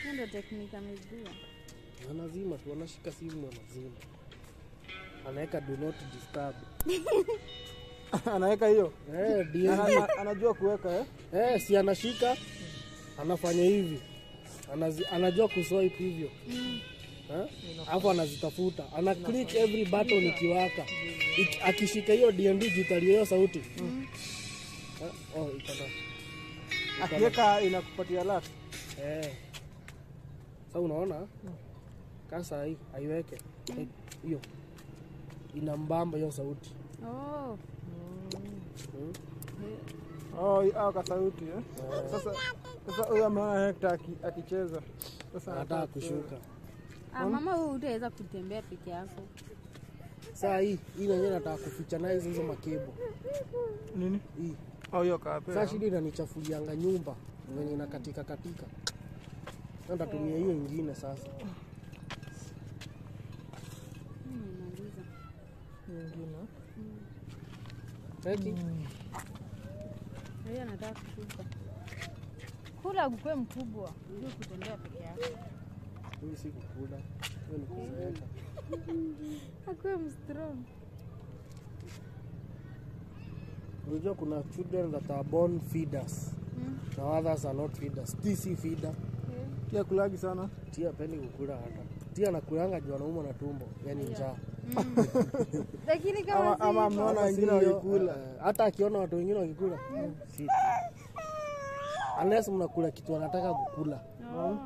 Hiyo ndio teknika amejua. anazima tu anashika simu anazima anaweka do not disturb anaweka hiyo eh, DND. Ana- ana- anajua kuweka eh? eh, si anashika anafanya hivi Anazi, anajua kuswipe hivyo Eh? alafu anazitafuta ana click every button ikiwaka Ik, akishika hiyo DND jitalia hiyo sauti Eh, oh, iko na akiweka inakupatia lat eh. Sasa unaona kasa hii aiweke Eh, hiyo inambamba hiyo sauti Oh. hmm? oh, au kasauti eh? sasa sasa huyo ameona hekta aki- akicheza sasa anataka kushuka Ah, mama huyu utaweza kutembea peke yako. saa hii hii nenyewe nataka kuficha naye hizo makebo nini hii au hiyo kape saa shida inanichafulianga nyumba venye inakatika katika Sasa nitatumia hiyo ingine sasa Nimemaliza. nyingine Eti? Yeye anataka kushuka. Kula ukwe mkubwa, ndio kutembea peke yako. Hii si kukula hiyo ni kuzeeka Akwe mstrong. unajua kuna children that are born feeders Mm. na others are not feeders ti si feeder pia kulagi sana tia pendi kukula hata tia nakulanga juu anaumwa na tumbo yani njaa Lakini kama ama, si ama hivyo- ameona Hata wengine si hiyo, wakikula eh, hata akiona watu wengine wakikula si unless mnakula kitu anataka kukula Oh.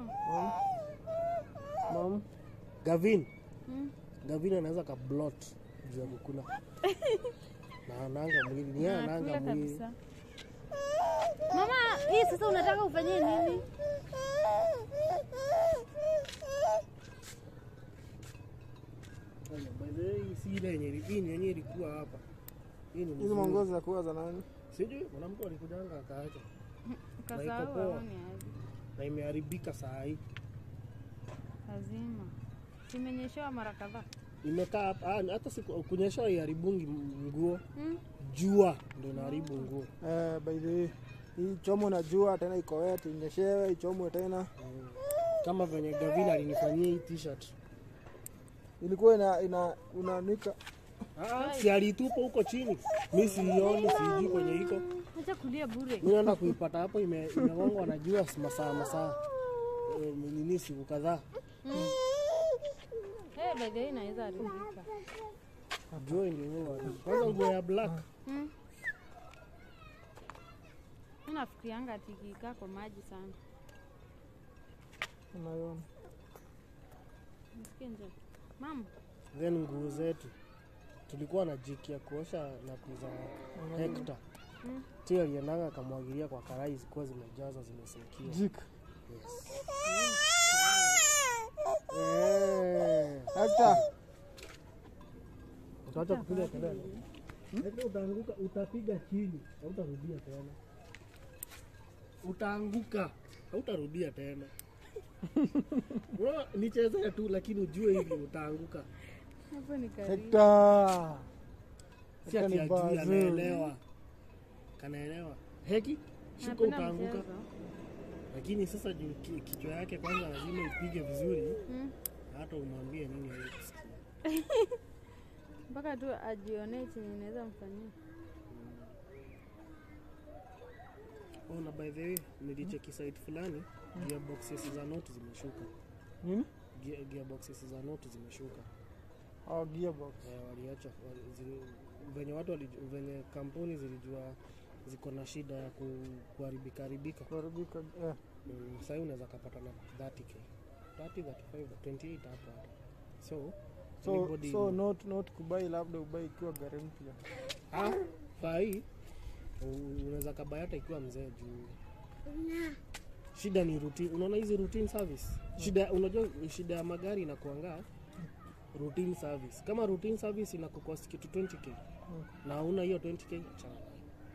mam Gavin Mm. Gavin anaweza ka blot juu ya kukula na ananga mwili ni yeye ananga Nakula mwili kabisa. Mama, hii sasa unataka ufanyie nini? By the way, hii si ile yenye hii ni yenye ilikuwa hapa hii ni hizi mzuri. mwongozi za kuwa za nani sijui mwanamke alikujanga akaacha Kasahau poa. aone aje. na imeharibika saa hii Lazima. Simenyeshewa mara kadhaa. imekaa hapa ah, hata siku kunyesha iharibungi nguo Mm. jua ndo inaharibu nguo eh, by the way hii chomo na jua tena iko wet inyeshewe ichomwe tena kama venye Gavin alinifanyia hii t-shirt ilikuwa ina, ina unanika ah, si alitupa huko chini mi siioni sijui kwenye iko Acha kulia bure. mi naenda kuipata hapo ime- imegongwa na jua masaa masaa eh, nini siku kadhaa Eh, by the way inaweza haribika. jua ndio kwanza nguo ya black Mm. Mimi nafikirianga ati ikikaa kwa maji sana. unaiona Nisikie njaa. Mama, then nguo zetu tulikuwa na jiki ya kuosha na kuza hekta Mm. ti aliendanga akamwagilia kwa karai zikuwa zimejaza zimesekia jik yes. Eh, hekta utaacha kupiga kelele Hekta utaanguka utapiga chini hautarudia tena utaanguka hautarudia tena Unaona, nichezee tu lakini ujue hivi utaanguka hapo ni karibu. hekta si Hekta ati ni ajui bazoo. anaelewa kanaelewa heki shuka Napenda utaanguka mchezo. lakini sasa juu ki- kichwa yake kwanza lazima ipige vizuri Mm. hata umwambie nini hawezi kusikia Mpaka tu ajionee chenye inaweza mfanyia. oh, na by the way nilicheki site fulani gearboxes za note zimeshuka nini Gear- gearboxes za note zimeshuka oh, gearbox eh, waliacha wali, zili, venye watu waliju, venye kampuni zilijua ziko na shida ya ku, kuharibika haribika kuharibika eh. mm, sahii unaweza kapata na 30k 30 35 28 hapo hata so so, anybody- so not, not kubai labda ubai ikiwa gari mpya Ah, saa hii u- unaweza kabaya hata ikiwa mzee juu shida ni routine. Unaona hizi routine service shida, unajua shida ya magari inakuanga routine service. Kama routine service inakukost kitu 20k na una hiyo 20k achana nayo.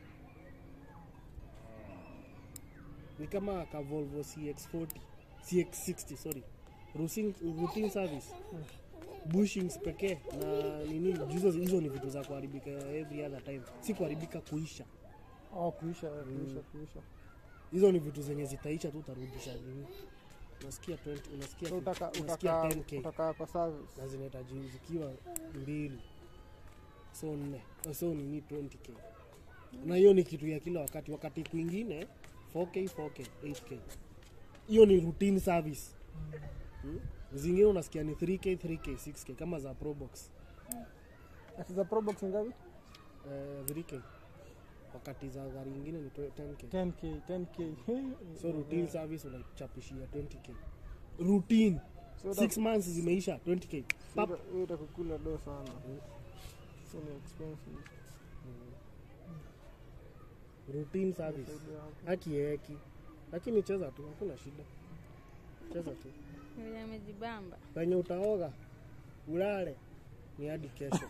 Ni kama ka Volvo CX40 CX60 sorry routine, routine service bushings pekee na nini hizo hizo ni vitu za kuharibika every other time si kuharibika kuisha oh, kuisha eh, kuisha kuisha hizo ni vitu zenye zitaisha tu utarudisha nini unasikia 20 unasikia So utaka unasikia utaka 10k utaka kwa service. na zinahitaji zikiwa mbili so nne so nini 20k na hiyo ni kitu ya kila wakati wakati kwingine 4k 4k 8k hiyo ni routine service hmm? zingine unasikia ni 3k 3k 6k kama za probox Ati za Probox ngapi? uh, 3k wakati za gari ingine ni 10k 10k, 10k. so routine service unachapishia 20k routine So 6 months zimeisha 20k Pap. hiyo itakukula do sana. So ni expensive. routine service Saidia hapo. haki eki lakini cheza tu hakuna shida cheza tu Vile amejibamba. penye utaoga ulale ni hadi kesho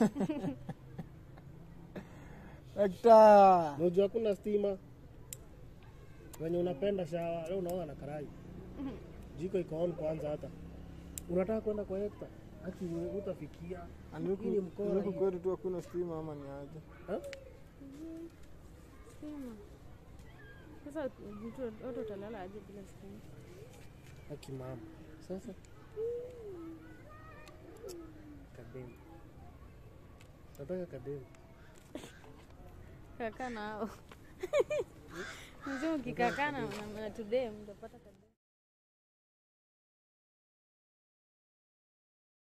Hector. moju hakuna stima wenye unapenda shawa leo unaoga na karai jiko iko on kwanza hata unataka kwenda kwa hekta haki utafikia Ani huku- Hii ni mkoa ni huku hii. kwetu tu hakuna stima ama ni aje? Ha? Stima. Sasa mtu watu utalala aje bila stima? haki mama sasa kademu nataka kademu Kakaa na hao. Mzee ukikakaa na na today mtapata kabisa.